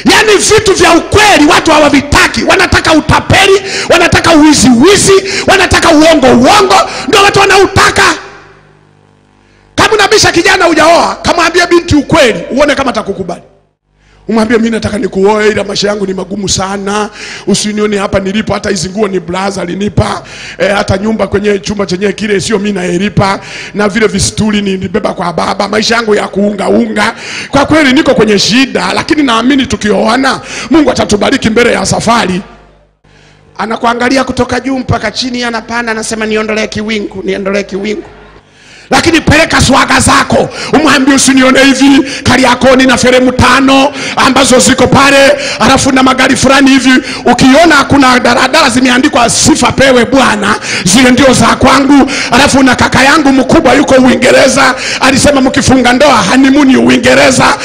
yaani vitu vya ukweli watu hawavitaki wanataka utapeli wanataka uwiziwizi wanataka uongo uongo ndio watu wanautaka kama unabisha kijana hujaoa kamwambie binti ukweli uone kama atakukubali umwambie mi nataka nikuoe ila maisha yangu ni magumu sana usinione hapa nilipo hata hizi nguo ni blaza alinipa e, hata nyumba kwenye chumba chenyewe kile sio mi naelipa na vile vistuli nilibeba kwa baba maisha yangu ya kuungaunga kwa kweli niko kwenye shida lakini naamini tukioana mungu atatubariki mbele ya safari anakuangalia kutoka juu mpaka chini anapanda anasema niondolee kiwingu niondolee kiwingu lakini peleka swaga zako umwambie usinione hivi kariakoni na feremu tano ambazo ziko pale alafu na magari fulani hivi ukiona kuna daradara zimeandikwa sifa pewe bwana zile ndio za kwangu alafu na kaka yangu mkubwa yuko uingereza alisema mkifunga ndoa hanimuni uingereza